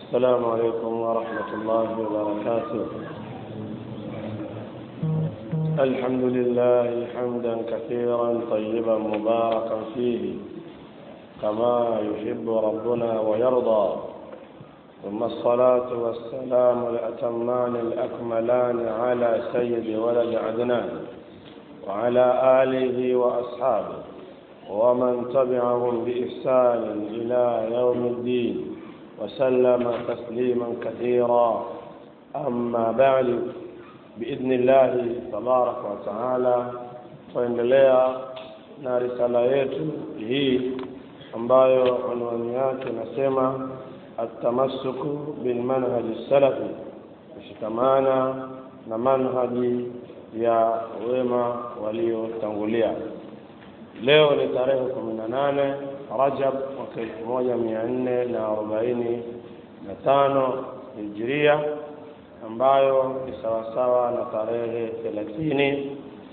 السلام عليكم ورحمة الله وبركاته الحمد لله حمدا كثيرا طيبا مباركا فيه كما يحب ربنا ويرضى ثم الصلاة والسلام الأتمان الأكملان على سيد ولد عدنان وعلى آله وأصحابه ومن تبعهم بإحسان إلى يوم الدين وسلم تسليما كثيرا أما بعد بإذن الله تبارك وتعالى tuendelea na risala yetu hii ambayo unwani yake nasema atamassuku bilmanhaji salafi kushikamana na manhaji ya wema waliotangulia leo ni tarehe kumi na nane rajab mwaka elfu moja mia nne na arobaini na tano hijiria ambayo ni sawasawa na tarehe thelathini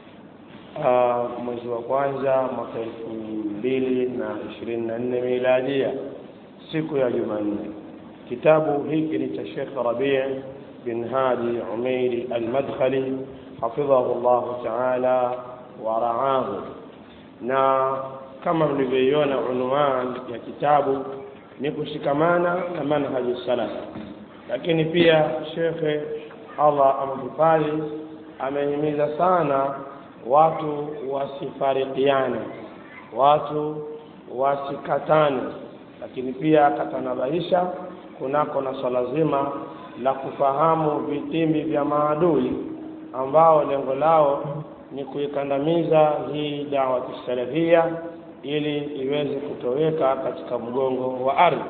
mwezi wa kwanza mwaka elfu mbili na ishirini na nne miladia siku ya jumanne kitabu hiki ni cha shekh rabii bin hadi umeiri almadkhali hafidhahu llahu taala waraahu na kama mlivyoiona unwan ya kitabu ni kushikamana na manhaji salaf lakini pia shekhe allah amhifadhi amehimiza sana watu wasifarikiane watu wasikatane lakini pia akatanabahisha kunako na swala zima la kufahamu vitimbi vya maadui ambao lengo lao ni kuikandamiza hii dawa kisalafia ili iweze kutoweka katika mgongo wa ardhi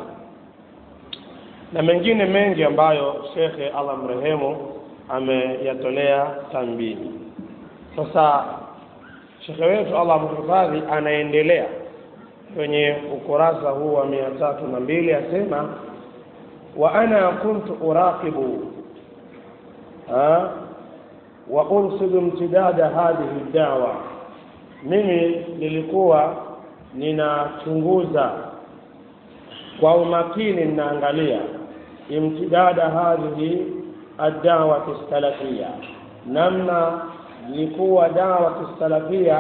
na mengine mengi ambayo shekhe allah mrehemu ameyatolea tambihi sasa shekhe wetu allah mhifadhi anaendelea kwenye ukurasa huu wa mia tatu na mbili asema wa ana kuntu uraqibu wa ursidu imtidada hadhihi dawa mimi nilikuwa ninachunguza kwa umakini ninaangalia imtidada hadhihi adawati salafia namna ilikuwa dawati salafia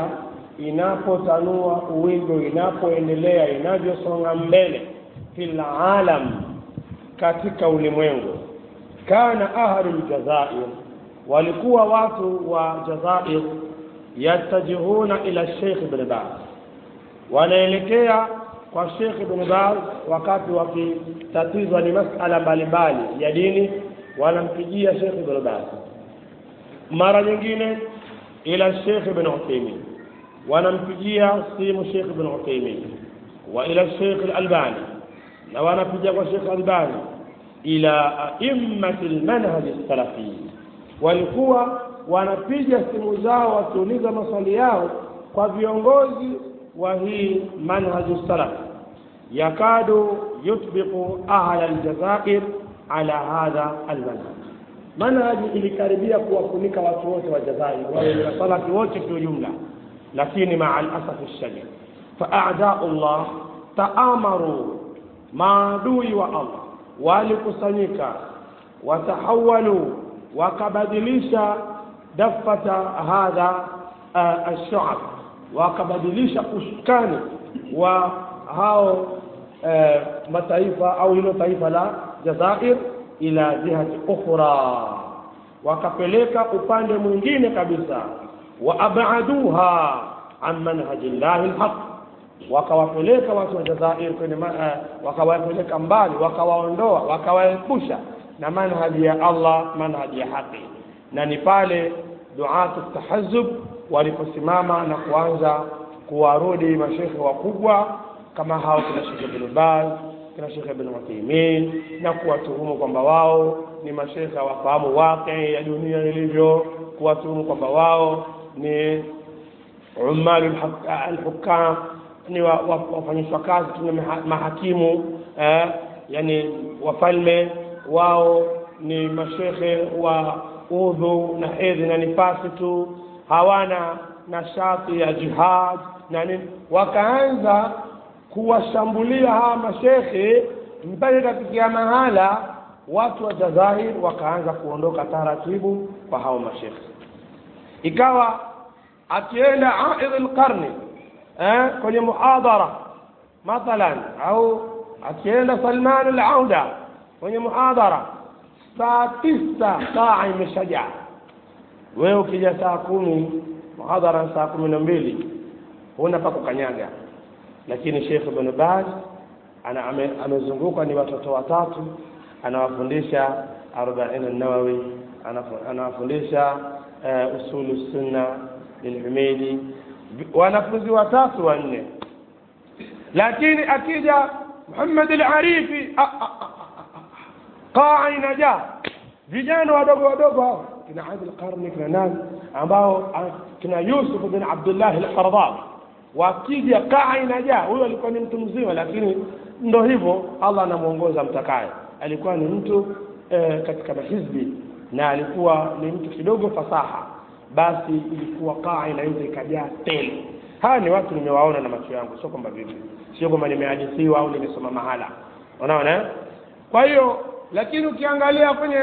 inapotanua uwigo inapoendelea inavyosonga mbele fil alam katika ulimwengu kana ahlu ljazair walikuwa watu wa jazair yatajihuna ila sheikh ibn baz wanaelekea kwa sheikh ibn baz wakati wakitatizwa ni masala mbalimbali ya dini wanampigia sheikh ibn baz mara nyingine ila sheikh ibn uthaymin wanampigia simu sheikh ibn uthaymin wa ila sheikh al-albani na wanapigia kwa sheikh albani ila aimmati lmanhaji salafi walikuwa wanapiga simu zao wakiuliza maswali yao kwa viongozi wa hii manhaju salaf yakadu yutbiqu ahla aljazair ala hadha almanhaj manhaji ilikaribia kuwafunika watu wote wa jazair wale wasalafi wote kwa ujumla lakini maa alasafi shadid faadau llah taamaru maadui wa allah walikusanyika watahawalu wakabadilisha dafata hadha uh, alshuab wakabadilisha usukani wa hao uh, mataifa au hilo taifa la jazair ila jihati ukhra wakapeleka upande mwingine kabisa wa abaduha an manhaji llahi lhaq wakawapeleka watu wa jazair kwenye uh, wakawapeleka mbali wakawaondoa wakawaepusha na manhaji ya allah manhaji ya haqi na ni pale duatu tahazub waliposimama na kuanza kuwarudi mashekhe wakubwa kama hao kina shekhe bin baz kina shekhe bin uthaimin na kuwatuhumu kwamba wao ni mashekhe wafahamu waqi ya dunia ilivyo kuwatuhumu kwamba wao ni umalu alhukam ni wafanyishwa kazi tu mahakimu eh, yani wafalme wao ni mashekhe wa udhu na hedhi na nifasi tu hawana nashati ya jihad na nini wakaanza kuwashambulia hawa mashekhe mpaka ikafikia mahala watu wa Jazair wakaanza kuondoka taratibu kwa hao mashekhe ikawa akienda aidh alqarni eh, kwenye muhadhara mathalan au akienda Salman al-Auda kwenye muhadhara saa tisa saa imeshajaa wewe ukija saa kumi muhadhara saa kumi na mbili huna pa kukanyaga lakini Sheikh Ibn Baz ana ame, amezungukwa ni watoto watatu anawafundisha arobaini nawawi anawafundisha uh, usulu sunna lilhumidi wanafunzi watatu wanne lakini akija Muhammad al-Arifi qaa inajaa vijana wadogo wadogo hao kina Adil Qarni kina nani ambao kina Yusuf bin Abdullah al-Qaradawi wakija kaa inajaa huyo alikuwa ni mtu mzima lakini ndo hivyo Allah anamuongoza mtakaye alikuwa ni mtu e, katika mahizbi na alikuwa ni mtu kidogo fasaha basi ilikuwa kaa inaweza ikajaa tele hawa ni watu nimewaona na macho yangu sio kwamba vipi sio kwamba nimehadithiwa au nimesoma mahala unaona kwa hiyo lakini ukiangalia kwenye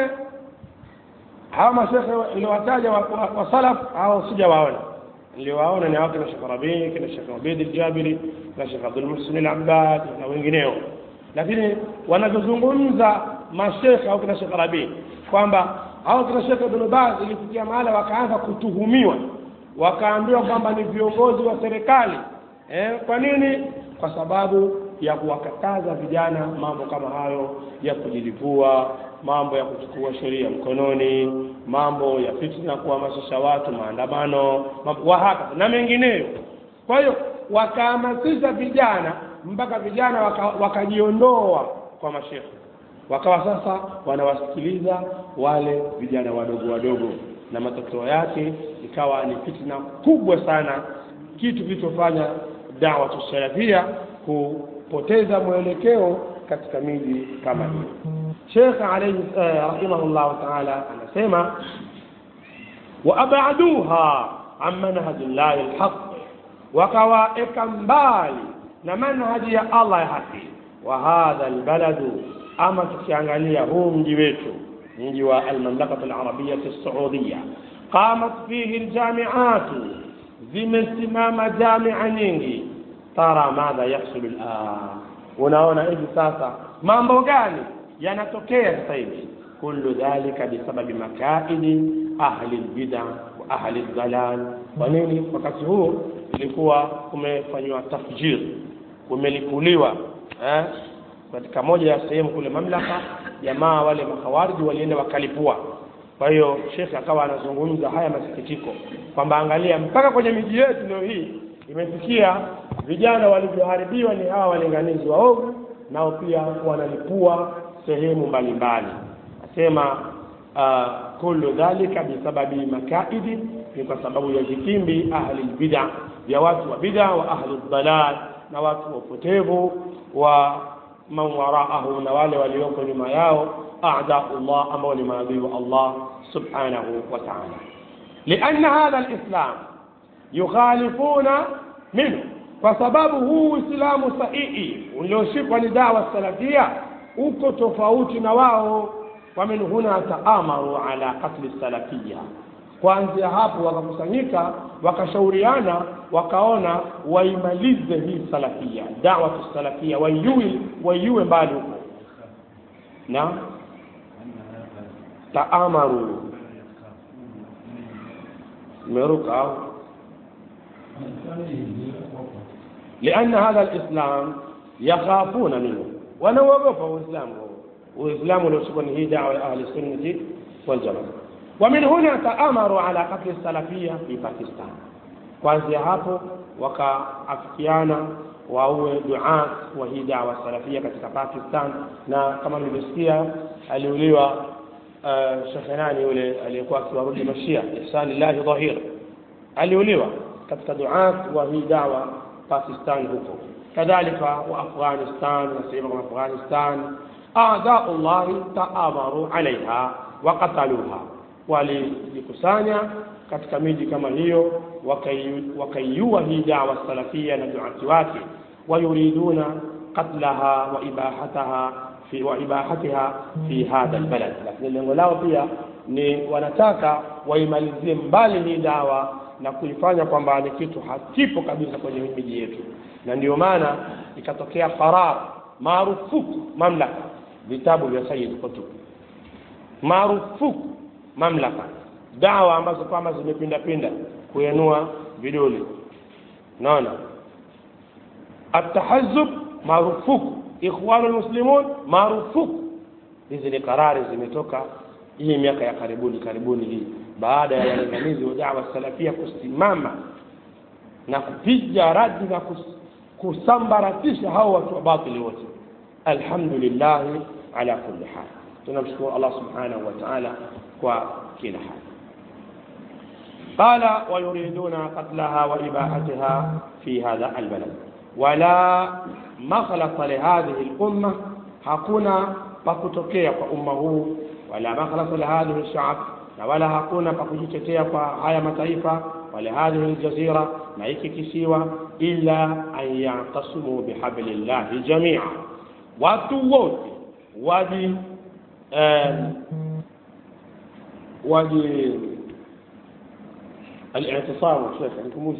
hawa mashekhe niliwataja wa, wa, wa salaf hao sijawaona niliwaona ni watu na Sheikh Rabi kina Sheikh Ubaid al-Jabiri na Sheikh Abdul Muhsin al-Abbad na wengineo lakini wanavyozungumza mashekhe au kina Sheikh Rabi kwamba hao kina Sheikh Ibn Baz ilifikia mahala wakaanza kutuhumiwa wakaambiwa kwamba ni viongozi wa serikali eh, kwa nini kwa sababu ya kuwakataza vijana mambo kama hayo ya kujilipua mambo ya kuchukua sheria mkononi mambo ya fitna kuhamasisha watu maandamano wahaka na mengineyo kwa hiyo wakahamasisha vijana mpaka vijana wakajiondoa waka kwa mashekhe wakawa sasa wanawasikiliza wale vijana wadogo wadogo na matokeo yake ikawa ni fitna kubwa sana kitu kilichofanya dawa tusalafia kupoteza mwelekeo katika miji kama hiyo Sheikh alayhi eh, rahimahullah ta'ala anasema wa abaduha an manhaji llahi alhaq wakawaeka mbali na manhaji ya Allah ya haki wa hadha albaladu ama tukiangalia huu mji wetu mji wa almamlakatu alarabiyya alsaudiya qamat fihi aljami'at zimesimama jamia nyingi tara madha yahsulu al'an unaona hivi sasa mambo gani yanatokea sasa hivi kullu dhalika bisababi makaidi ahli albid'a wa ahli aldhalal kwa nini wakati huu ilikuwa kumefanywa tafjir kumelipuliwa eh katika moja ya sehemu kule mamlaka jamaa wale makhawariji walienda wakalipua kwa hiyo shekhe akawa anazungumza haya masikitiko kwamba angalia mpaka kwenye miji yetu leo hii imefikia vijana walivyoharibiwa ni hawa walinganizi waovu nao pia wanalipua sehemu mbalimbali asema uh, kullu dhalika bisababi makaidi ni kwa sababu ya vitimbi ahli bid'a vya watu wa bid'a wa ahli dhalal na watu wa upotevu wa man waraahu na wale walioko nyuma yao a'daullah ambao ni maadui wa Allah subhanahu wa ta'ala لأن هذا الإسلام يخالفون منه kwa sababu huu Uislamu sahihi ulioshikwa ni dawa salafia uko tofauti na wao wamin huna taamaru ala qatli salafia kuanzia hapo wakakusanyika wakashauriana wakaona waimalize hii salafia dawatu salafia waiue waiue mbali huko na taamaru meruka au لأن هذا الإسلام يخافون منه ونوقف الإسلام والإسلام لو سكن هي دعوة أهل السنة والجماعة ومن هنا تآمروا على قتل السلفية في باكستان kuanzia hapo wakaafikiana waue duat wa hii dawa salafia katika Pakistan na kama mlivyosikia aliuliwa uh, shekhe nani yule aliyekuwa akiwarudi mashia ihsanillahi dhahir aliuliwa katika duat wa hii dawa Pakistan huko kadhalika wa Afghanistan na sehemu kama Afghanistan a'da'ullahi ta'amaru alaiha wa qataluha walijikusanya katika miji kama hiyo wakaiua hii dawa salafia na duati wake wayuriduna qatlaha wa ibahataha fi wa ibahatiha fi hadha albalad lakini lengo lao pia ni wanataka waimalizie mbali hii dawa na kuifanya kwamba ni kitu hakipo kabisa kwenye miji yetu na ndio maana ikatokea qarar marufuku mamlaka vitabu vya Sayyid Qutb marufuku mamlaka dawa ambazo kwamba zimepinda pinda kuenua vidole naona atahazub marufuku ikhwanu almuslimun marufuku hizi ni karari zimetoka hii miaka ya karibuni karibuni hii baada ya walinganizi wa dawa salafia kusimama na kupiga radi na kus, kusambaratisha hao watu wa batili wote alhamdulillah ala kulli hal tunamshukuru Allah subhanahu wa ta'ala kwa kila hali قال ويريدون قتلها وإباحتها في هذا البلد ولا مخلص لهذه الأمة hakuna pakutokea kwa umma huu wala makhlasa lihadhihi lshab na wala hakuna pakujitetea kwa haya mataifa wala hadhihi ljazira na hiki kisiwa illa an yatasimu bihablillahi jamia watu wote waji eh, waji الاعتصام شيخ نكمل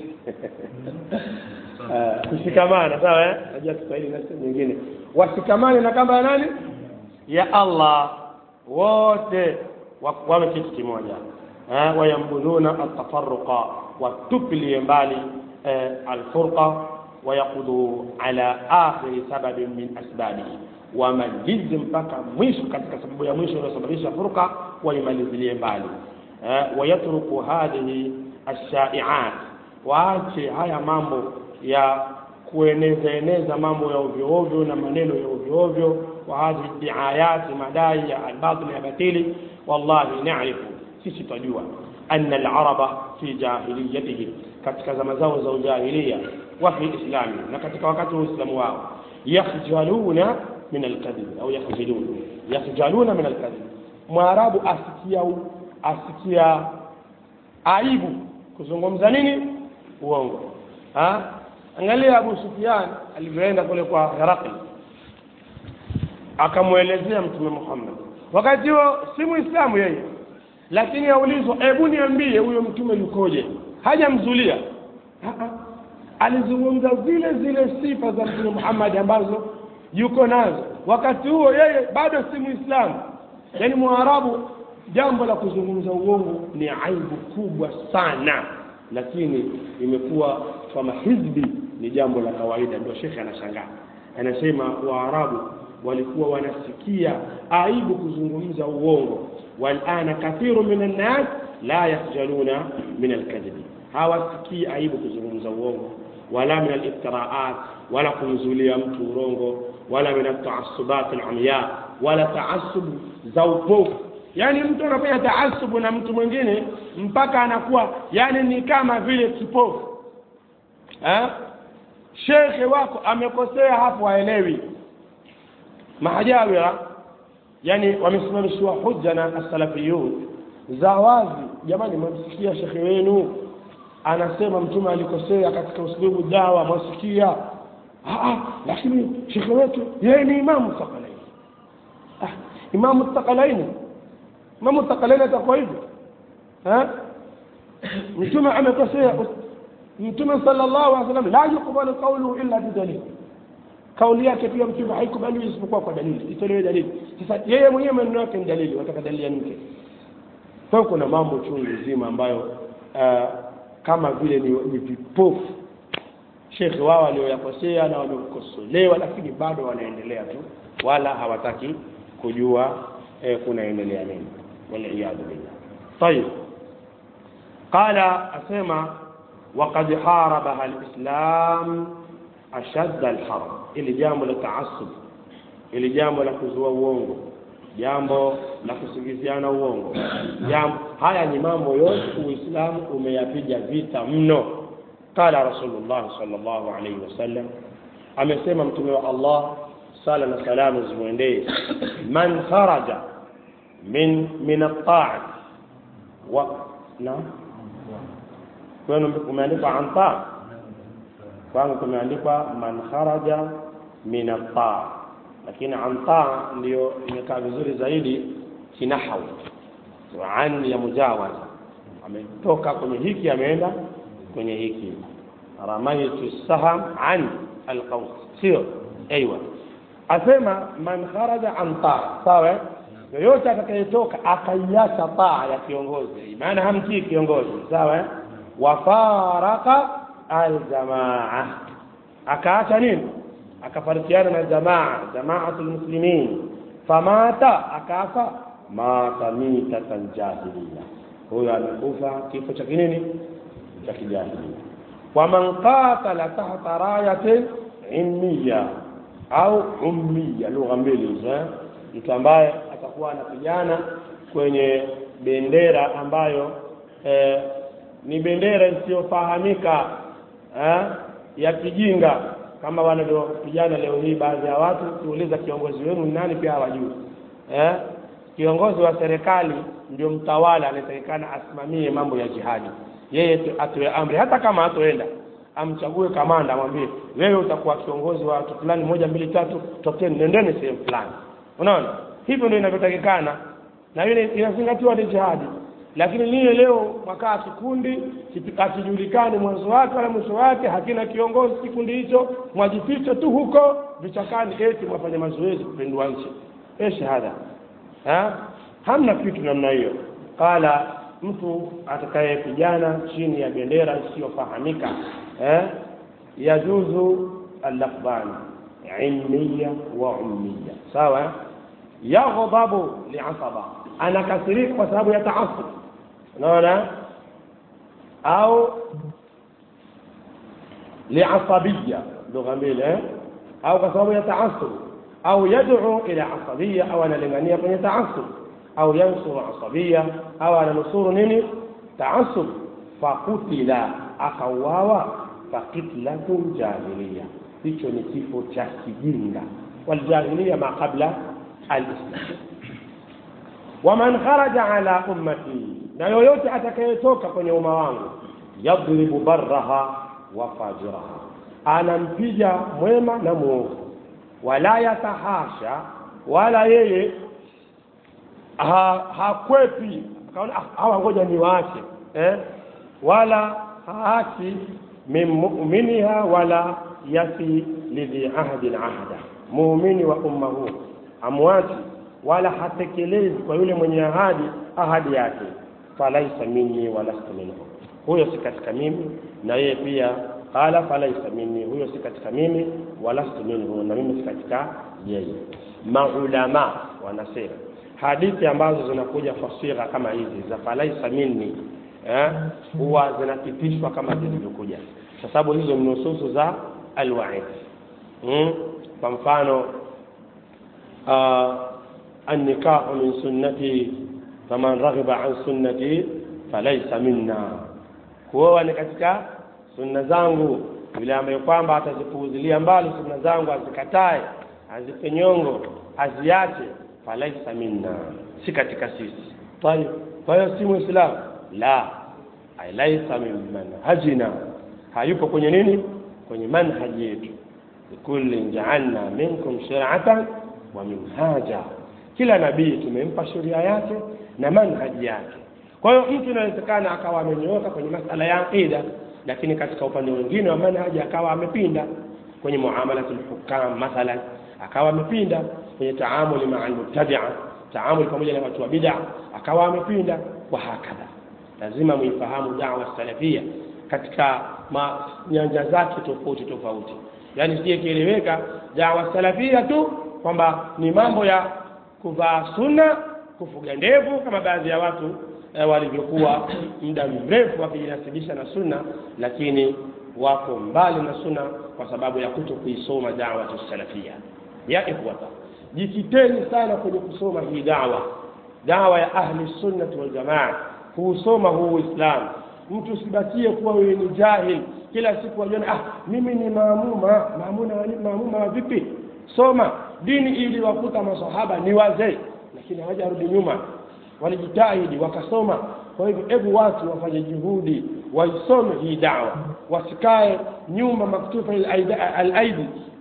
kushikamana sawa eh najua Kiswahili na sehemu nyingine washikamane na kamba ya nani ya Allah wote wawe kitu kimoja eh wayambudhuna atafarruqa watupilie mbali alfurqa ويقضوا على آخر سبب من أسبابه wamalize mpaka mwisho katika sababu ya mwisho inayosababisha furqa waimalizilie mbali wayatruku hadhihi ashaiat waache haya mambo ya kueneza eneza mambo ya ovyo ovyo na maneno ya ovyo ovyo wa hadhihi diayati madai ya albatil ya batili wallahi narifu sisi twajua anna alaraba fi jahiliyatihim katika zama zao za ujahilia wa fi islami na katika wakati wa uislamu wao yakhjaluna min alkadhib au yakhjaluna yakhjaluna min alkadhib mwarabu asikia asikia aibu kuzungumza nini uongo ha angalia Abu Sufyan alivyoenda kule kwa Herakli akamwelezea mtume Muhammad wakati huo si muislamu yeye lakini aulizwa hebu niambie huyo mtume yukoje hajamzulia alizungumza zile zile sifa za mtume Muhammad ambazo yuko nazo wakati huo yeye bado si muislamu yani mwarabu jambo la kuzungumza uongo ni aibu kubwa sana lakini imekuwa kama hizbi ni jambo la kawaida ndio shekhe anashangaa anasema waarabu walikuwa wanasikia aibu kuzungumza uongo walana kathiru min annas la yakhjaluna min alkadhibi hawasikii aibu kuzungumza uongo wala min aliftiraat wala kumzulia mtu urongo wala min ataasubat alamya wala taasub za upofu yani mtu anafanya taasubu na mtu mwingine mpaka anakuwa yani ni kama vile kipofu eh shekhe wako amekosea hapo haelewi mahajawira yani wamesimamishiwa hujja na asalafiyun za wazi jamani mwamsikia shekhe wenu anasema mtume alikosea katika uslubu dawa mwasikia lakini shekhe wetu yeye ni imamu thaqalaini ah, imamu thaqalaini imamu thaqalaini atakuwa hivyo mtume amekosea mtume sallallahu alaihi wasallam la yuqbalu qawluhu illa bidalil kauli yake pia mtume haikubaliwi isipokuwa kwa dalili itolewe dalili sasa yeye mwenyewe maneno yake ni dalili wataka dalili ya nini kwa hiyo kuna mambo chungu nzima ambayo uh, kama vile ni, ni vipofu shekhe wao walioyakosea na waliokosolewa lakini bado wanaendelea tu wala hawataki kujua eh, kunaendelea nini waliyadhu billah tayib qala asema وقد حاربها الإسلام أشد الحرب ili jambo la taasub ili jambo la kuzua uongo jambo la kusingiziana uongo jambo haya ni mambo yote uislamu umeyapiga vita mno qala rasulullah sallallahu alaihi wasallam amesema mtume wa allah sala na salamu zimwendee man kharaja min min at-ta'at wa na kwenu kumeandikwa anta kwangu kumeandikwa man kharaja min at lakini antaa ndio imekaa vizuri zaidi kinahau so, an ya mujawaza ametoka kwenye hiki ameenda kwenye hiki ramaitu saham an alqaus sio aiwa asema man kharaja an taa sawa yoyote atakayetoka akaiacha taa ya kiongozi maana hamtii kiongozi sawa wafaraka aljamaa akaacha nini akafarikiana na jamaa jamaatu lmuslimin famata akafa mata mitatan jahiliya huyo amekufa kifo cha kinini cha kijahilia waman qatala tahta rayatin ilmiya au ummiya lugha mbili hizo mtu ambaye atakuwa anapigana kwenye bendera ambayo eh, ni bendera isiyofahamika eh, ya kijinga kama wanavyopigana leo hii baadhi ya watu kuuliza kiongozi wenu ni nani pia hawajui eh? kiongozi wa serikali ndio mtawala anayetakikana asimamie mambo ya jihadi yeye atoe amri hata kama hatoenda amchague kamanda amwambie wewe utakuwa kiongozi wa watu fulani moja mbili tatu tokeni nendeni sehemu fulani unaona hivyo ndio inavyotakikana na ile inazingatiwa ni jihadi lakini lile leo makaa kikundi akijulikani mwanzo wake wala mwisho wake hakina kiongozi kikundi hicho mwajificha tu huko vichakani eti mwafanya mazoezi kupindua nchi e shahada ha? hamna kitu namna hiyo qala mtu atakayepigana chini ya bendera isiyofahamika eh? yajuzu allafdhani ilmiya wa ummiya sawa yaghdhabu liasaba anakasirika kwa sababu ya taasub unaona au liasabiya lugha mbili eh? au kwa sababu ya taasub au yad'u ila asabiya au analingania kwenye taasub au yansuru asabiya au ananusuru nini taasub fakutila akauawa fakitlatun jahiliya hicho ni kifo cha kijinga waljahiliya ma qabla alislam waman kharaja ala ummati na yoyote atakayetoka kwenye umma wangu yadribu barraha wa fajiraha anampiga mwema na mwovu wala yatahasha wala yeye ha, hakwepi kaona hawa ngoja niwaache eh? wala haachi min mu'miniha wala yafi lidhi ahdin ahda muumini wa umma huu amwachi wala hatekelezi kwa yule mwenye ahadi ahadi yake falaisa minni walastu minhu huyo si katika mimi na yeye pia qala falaisa minni huyo si katika mimi walastu minhu na mimi si katika yeye maulama wanasema hadithi ambazo zinakuja fasira kama hizi za falaisa minni eh, huwa zinapitishwa kama zilivyokuja kwa sababu hizo ni nususu za alwaid mm? kwa mfano uh, النكاح من سنتي فمن رغب عن سنتي فليس منا kuoa ni katika sunna zangu yule ambaye kwamba atazipuuzilia mbali sunna zangu azikatae azipe nyongo aziache falaisa minna si katika sisi tayib kwa hiyo si muislamu la laisa min manhajina hayupo kwenye nini kwenye manhaji yetu likullin jaalna minkum shiratan wa minhaja kila nabii tumempa sheria yake na manhaji yake kwa hiyo mtu inawezekana akawa amenyooka kwenye masala ya aqida lakini katika upande mwingine wa manhaji akawa amepinda kwenye muamalatul hukam mathalan akawa amepinda kwenye taamuli maa almubtadia taamuli pamoja na watu wa bid'a akawa amepinda wa hakadha lazima muifahamu dawa salafia katika nyanja zake tofauti tofauti yaani sije kieleweka dawa salafia tu kwamba ni mambo ya kuvaa sunna kufuga ndevu kama baadhi ya watu eh, walivyokuwa muda mrefu wakijinasibisha na sunna lakini wako mbali na sunna kwa sababu ya kuto kuisoma dawa salafia ya ikhwata jikiteni sana kwenye kusoma hii dawa dawa ya ahli sunnati wal jamaa kuusoma huu uislamu mtu usibakie kuwa wewe ni jahil kila siku wajiona ah mimi ni maamuma maamuna maamuma wa vipi soma dini ili wakuta masahaba ni wazee lakini hawajarudi nyuma walijitahidi wakasoma kwa hivyo hebu watu wafanye juhudi waisome hii dawa wasikae nyuma maktufa alaidi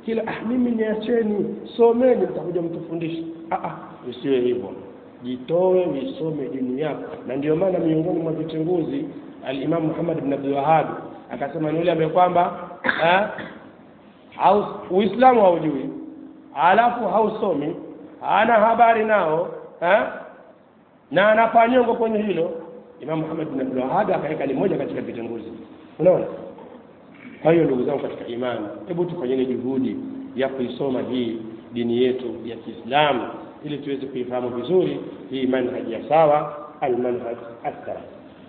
kila ah, mimi niacheni someni mtakuja mtufundishe ah, ah, isiwe hivyo jitoe uisome dini yako na ndio maana miongoni mwa vichunguzi alimamu muhammad bin abdul wahab akasema ni yule ambaye kwamba eh, haus- uislamu haujui alafu hausomi hana habari nao eh, na anafanyongo kwenye hilo imam muhammad bin abdul wahab akaweka ni moja katika vichunguzi unaona kwa hiyo ndugu zangu katika imani hebu tufanyeni juhudi ya kuisoma hii dini yetu ya kiislamu ili tuweze kuifahamu vizuri hii manhaji ya sawa almanhaj assalaf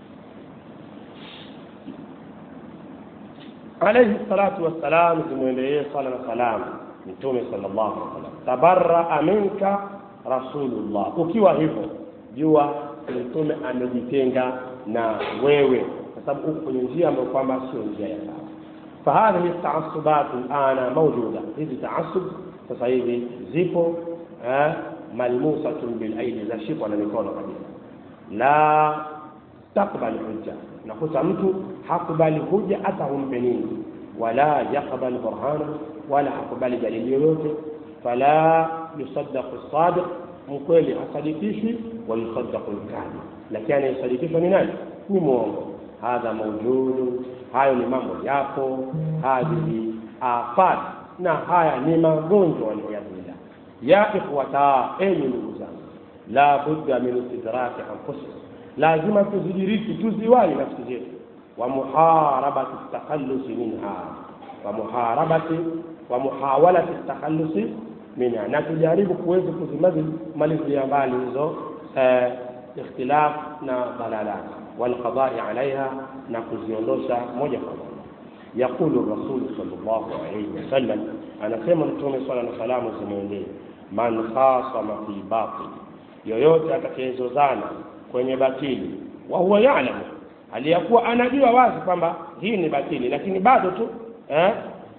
alayhi salatu wassalam zimwendelee sala na salamu mtume sallallahu alaihi wasallam tabarraa minka rasulullah ukiwa hivyo jua mtume amejitenga na wewe kwa sababu uko kwenye njia ambayo kwamba sio njia ya sawa فهذه التعصبات الآن موجودة hizi taasub sasa hivi zipo eh, malmusatun bilaidi zashikwa na mikono kabisa la takbali hujja nakuta mtu hakubali hujja hata humpe nini wala yakbal burhana wala hakubali dalili yoyote fala yusaddaqu sadiq mkweli hasadikishwi wa yusaddaqu lkadhib lakini anayesadikishwa ni nani ni mwongo hadha maujudu hayo ni mambo yapo hadhihi afat na haya ni magonjwa waliyadhillah ya ikhwata enyi ndugu zangu la budda min istidraki anfusina lazima tuzidiriki tuziwali nafsi zetu wa muharabati takhallusi minha wa muharabati wa muhawalati takhallusi minha na tujaribu kuweza kuzimalizia mbali hizo eh, ikhtilaf na dalalat والقضاء عليها نكوزيوندوشا moja kwa moja يقول الرسول صلى الله عليه وسلم anasema mtume swala na salamu zimwendee man khasama fi batil yoyote atakayezozana kwenye batili wa huwa yalamu aliyakuwa anajua wazi kwamba hii ni batili lakini bado tu eh?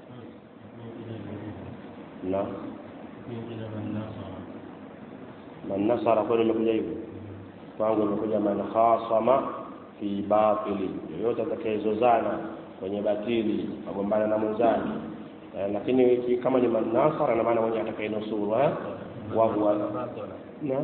na man nasara kweli imekuja hivyo kwangu imekuja man khasama fi batili yoyote atakayezozana kwenye batili agombana na mwenzake eh, lakini ki- kama ni man nasara na maana mwenye atakayenusuru eh? wa huwa na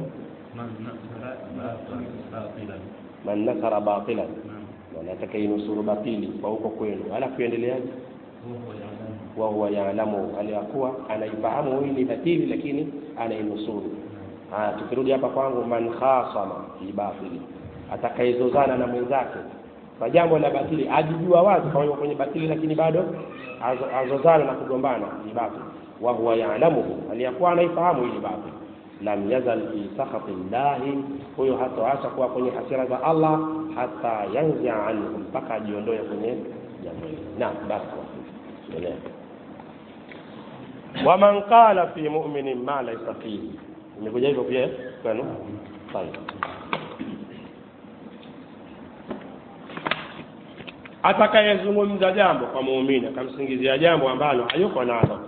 man nasara batilan na atakayenusuru batili kwa huko kwenu alafu endeleaje wa huwa yaalamu aliyakuwa anaifahamu hii ni batili lakini anainusuru haya tukirudi hapa kwangu man khasama fi batili atakayezozana na mwenzake kwa jambo la batili ajijua wazi kama yuko kwenye batili lakini bado azo- azozana na kugombana ni batili wa huwa yaalamuhu aliyakuwa anaifahamu hii ni batili lam yazal fi sakhati llahi huyo hatoacha kuwa kwenye hasira za allah hata yanzia anhu mpaka ajiondoe kwenye jambo hili naam basi endelea waman qala fi mu'minin ma laysa fihi imekuja hivyo pia eh, kwenu طيب atakayezungumza jambo kwa muumini akamsingizia jambo ambalo hayuko nalo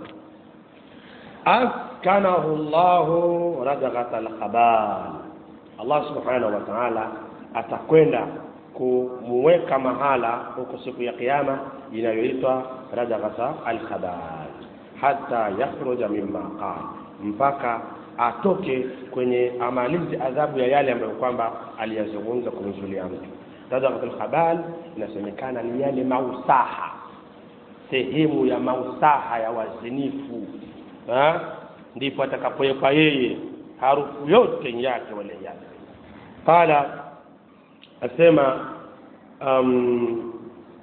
askanahu llahu radghata alkhabal allah subhanahu wa taala atakwenda kumuweka mahala huko siku ya kiyama inayoitwa radghata alkhabal hata yakhruja mimma qala mpaka atoke kwenye amalizi adhabu ya yale ambayo kwamba aliyazungumza kumzulia mtu radghatu lkhabal inasemekana ni yale mausaha sehemu ya mausaha ya wazinifu ha? ndipo atakapowekwa yeye harufu yote yake wale yake qala asema um,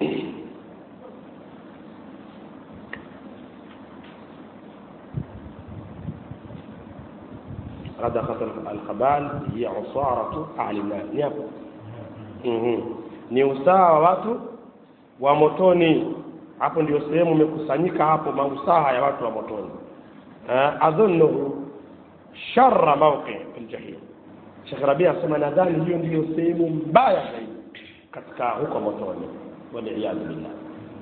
radghatu alkhabal hiya usaratu ahli nnar ni hapo Mhm. ni usaha wa watu wa motoni hapo ndio sehemu imekusanyika hapo mausaha ya watu wa motoni uh, adhunnuhu sharra mawqi fil jahim Sheikh Rabia asema nadhani hiyo ndiyo sehemu mbaya zaidi katika huko motoni waliyadhu billah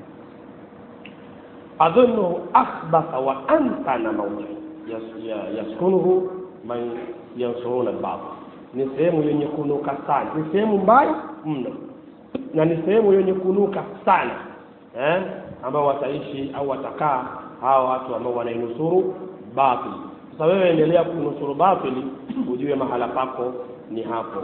adhunnuhu akhbatha wa antana mawqi yas- ya- yaskunuhu man yansuruna albatil ni sehemu yenye kunuka sana ni sehemu mbaya mno na ni sehemu yenye kunuka sana eh? ambao wataishi au watakaa hawa watu ambao wanainusuru batili sasa wewe endelea kunusuru batili ujue mahala pako ni hapo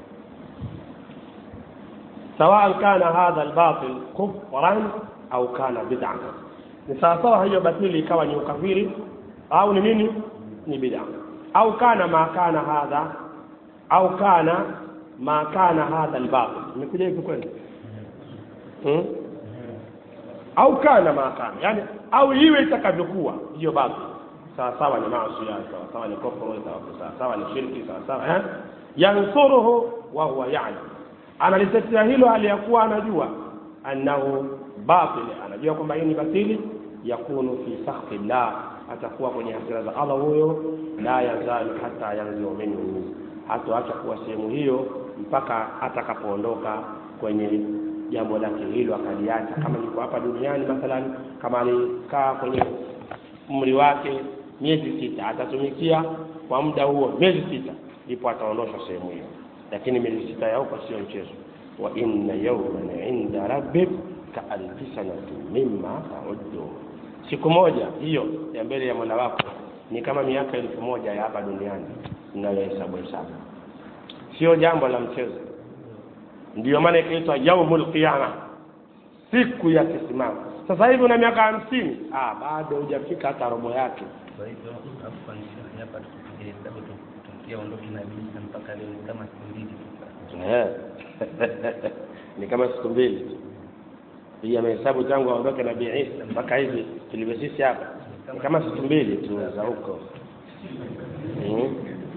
سواء كان هذا الباطل كفرا au kana bid'a ni sawasawa hiyo batili ikawa ni ukafiri au ni nini ni bid'a au kana ma kana hadha au kana ma kana hadha albatil imekuja hivi kweli hmm? au kana ma kana yani au iwe itakavyokuwa hiyo batil sawasawa ni maasi sawasawa ni kufuru sawasawa ni shirki sawasawa eh yansuruhu wa huwa ya'lam analitetea hilo hali ya kuwa anajua annahu batil anajua kwamba hii ni batili yakunu fi sakhti llah atakuwa kwenye hasira za Allah huyo la yazalu hata yanziu minhu hatoacha kuwa sehemu hiyo mpaka atakapoondoka kwenye jambo lake hilo akaliacha kama yuko hapa duniani mathalan kama alikaa kwenye umri wake miezi sita atatumikia kwa muda huo miezi sita ndipo ataondoshwa sehemu hiyo lakini miezi sita ya huko sio mchezo wa inna yawman inda rabbik ka alfi sanati mimma ta'uddu siku moja hiyo ya mbele ya mola wako ni kama miaka elfu moja ya hapa duniani mnayohesabu hesabu sio jambo la mchezo ndiyo maana ikaitwa yaumul qiyama siku ya kisimamo sasa hivi una miaka hamsini ah, bado hujafika hata robo yake Kwa hivyo hapo nisha hapa tukipiga hesabu tukia ondoki na bisa mpaka leo ni kama siku mbili tu. Eh. ni kama siku mbili tu hii amehesabu tangu aondoke nabii Isa mpaka hivi tulivyo sisi hapa ni kama siku mbili tu za huko Mm.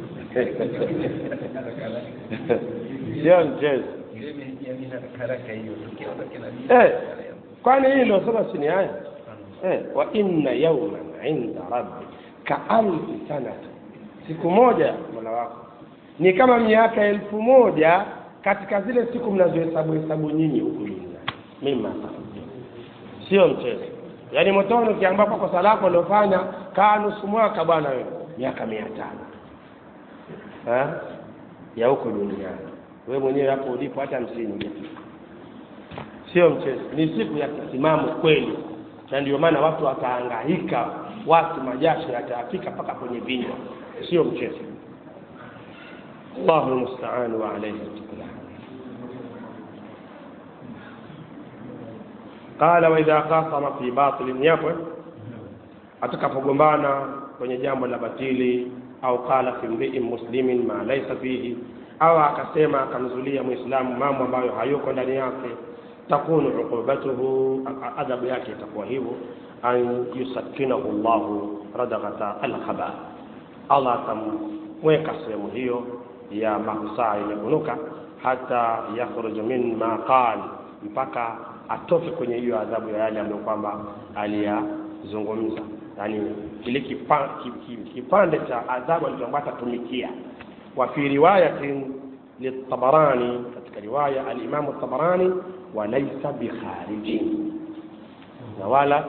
sio mchezo Ile imeingia mimi haraka haraka hiyo tukia ondoki na bisa. eh, kwani hii ndio sema si ni haya eh, wa inna yawman inda rabbi ka alfi sanati siku moja mola wako ni kama miaka elfu moja katika zile siku mnazohesabu hesabu nyinyi huku duniani mima sio mchezo yaani motoni ukiambia kwa kosa lako uliofanya kaa nusu mwaka bwana wewe miaka mia tano Eh? ya huku duniani wewe mwenyewe hapo ulipo hata hamsini hujafika sio mchezo ni siku ya kisimamo kweli na ndio maana watu watahangaika watu majasho yatafika mpaka kwenye vinywa sio mchezo Allahu musta'an wa alayhi tuklan qala wa idha khasama fi batil yapo atakapogombana kwenye jambo la batili au qala fi mri'in muslimin ma laysa fihi au akasema akamzulia muislamu mambo ambayo hayuko ndani yake takunu uqubatuhu adhabu yake itakuwa hivyo an yusakkinahu llahu radaghata alkhaba allah atamweka sehemu hiyo ya masaa yenye kunuka hata yakhruj min ma qal mpaka atoke kwenye hiyo adhabu ya yale ambayo kwamba aliyazungumza yani kile kipa, ki- ki- kipande cha adhabu alichokuwa atatumikia wa fi riwayatin litabarani katika riwaya alimamu tabarani walaisa bikharijin na wala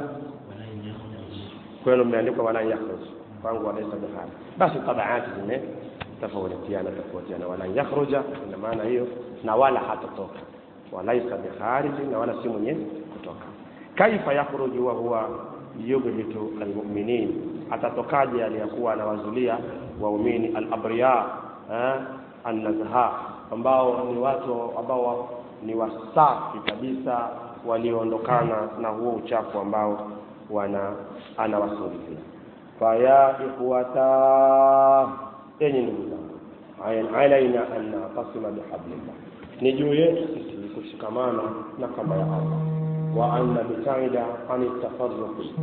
kwenu mmeandikwa wala yakhruj kwangu walaisa bikharij basi tabaati zime tofautiana tofautiana wala yakhruja ina maana hiyo na wala hatatoka walaisa bikhariji na wala si mwenye kutoka kaifa yakhruju wa huwa yubhitu almuminin atatokaje aliyakuwa anawazulia waumini alabriya eh, annazha ambao ni watu ambao ni wasafi kabisa walioondokana na huo uchafu ambao wana anawasuluhia faya ikhwata enyi ndugu zangu Aya- alaina an natasima bihablillah ni juu yetu sisi kushikamana na kamba ya allah wa an nabtaida ani tafarruqi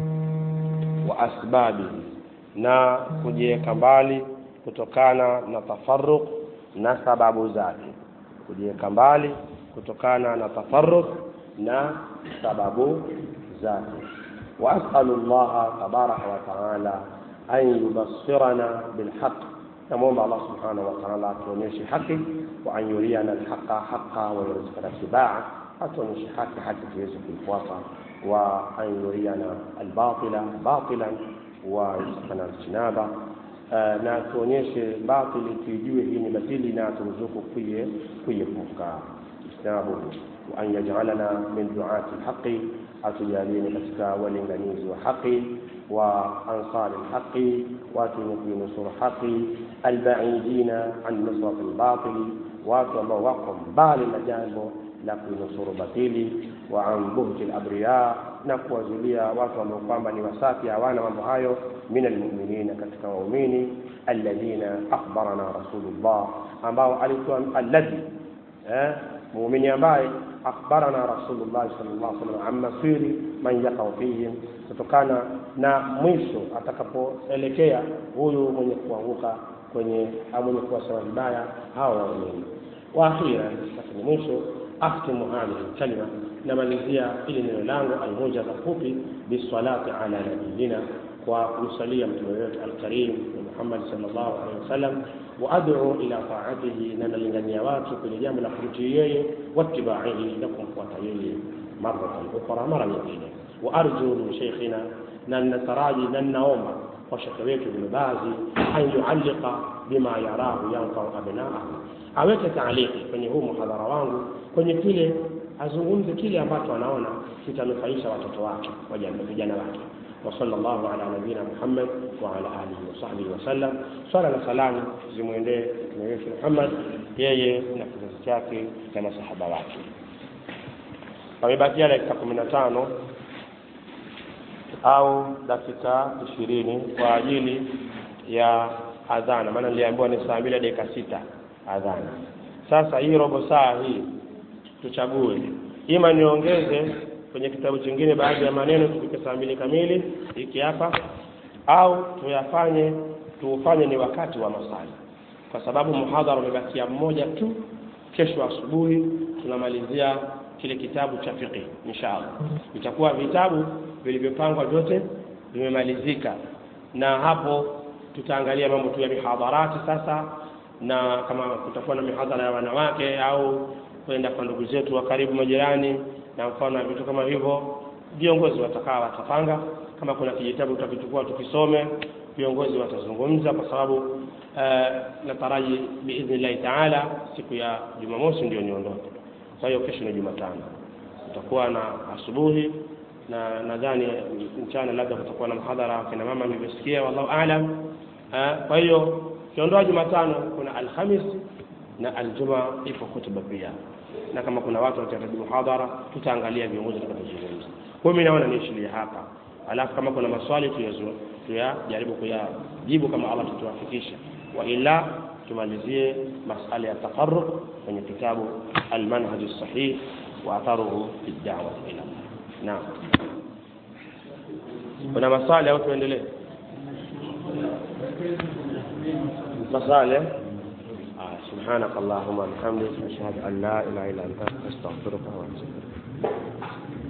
wa asbabihi na kujiweka mbali kutokana na tafarruq na sababu zake kujiweka mbali kutokana na tafarruq na sababu zake وأسأل الله تبارك وتعالى أن يبصرنا بالحق نموم الله سبحانه وتعالى تونيش حقي وأن يرينا الحق حقا ويرزقنا اتباعه أتونيش حقي حتى في يوسف الفواصة وأن يرينا الباطل باطلا ويرزقنا اجتنابه آه، na tuonyeshe batili tuijue hii ni batili na turuzuku kuiepuka ijtinabuhu وأن يجعلنا من دعاة الحق atujalie katika walinganizi wa haki wa ansari lhaqi watu wenye kuinusuru haqi albaidina an nusrat lbatili watu ambao wako mbali na jambo la kuinusuru batili wa an buhti labriya na kuwazulia watu ambao kwamba ni wasafi hawana mambo hayo min almuminina katika waumini alladhina akhbarana rasulullah ambao alikuwa alladhi eh, muumini ambaye akhbarana rasulullah sallallahu alaihi wasallam an masiri man yaqau fihim kutokana na mwisho atakapoelekea huyu mwenye kuanguka kwenye au mwenye kuwasema vibaya hawa waumini wa akhira lakini mwisho akhtimu hadhihi lkalima namalizia ili neno langu almujaza fupi bisalati ala nabiyina kwa kumsalia mtume wetu alkarim muhammad sallallahu alaihi wasallam waaduu ila taatihi na nalingania watu kwenye jambo la kumtii yeye watibaihi na kumfuata yeye maratan ukhra mara nyingine waarju min sheikhina na nataraji na ninaomba kwa shekhe wetu Ibn Bazi an yualliqa bima yarahu yanfau abnaahu, aweke taaliki kwenye huu muhadhara wangu kwenye kile azungumze kile ambacho anaona kitanufaisha watoto wake vijana wake وصلى الله على نبينا محمد وعلى اله وصحبه وسلم swala na salamu zimwendee mtume wetu Muhammad yeye na kizazi chake na masahaba wake pamebakia dakika kumi na tano au dakika ishirini kwa ajili ya adhana maana niliambiwa ni saa mbili dakika sita adhana sasa hii robo saa hii tuchague ima niongeze kwenye kitabu chingine baadhi ya maneno tufike saa mbili kamili hiki hapa au tuyafanye tuufanye ni wakati wa masali kwa sababu muhadhara umebakia mmoja tu kesho asubuhi tunamalizia kile kitabu cha fiqh inshallah itakuwa vitabu vilivyopangwa vyote vimemalizika na hapo tutaangalia mambo tu ya mihadharati sasa na kama kutakuwa na mihadhara ya wanawake au kwenda kwa ndugu zetu wa karibu majirani na mfano na vitu kama hivyo viongozi watakaa watapanga kama kuna kijitabu tutakichukua tukisome viongozi watazungumza kwa sababu uh, nataraji biidhnillahi taala siku ya jumamosi ndio niondoke kwa hiyo kesho ni jumatano tutakuwa na asubuhi na nadhani mchana labda kutakuwa na mhadhara kina mama nilivyosikia wallahu aalam uh, kwa hiyo kiondoa jumatano kuna alhamis na aljuma ipo kutuba pia na kama kuna watu watahitaji muhadhara tutaangalia viongozi tutakazozungumza kwa hiyo mimi naona niishilie hapa alafu kama kuna maswali tuyajaribu kuyajibu kama Allah tutuwafikisha wa ila tumalizie masala ya taqarrub kwenye kitabu almanhaj sahih wa atharuhu fi da'wa ila Allah naam kuna maswali au tuendelee maswali سبحانك اللهم وبحمدك أشهد أن لا إله إلا أنت أستغفرك وأتوب إليك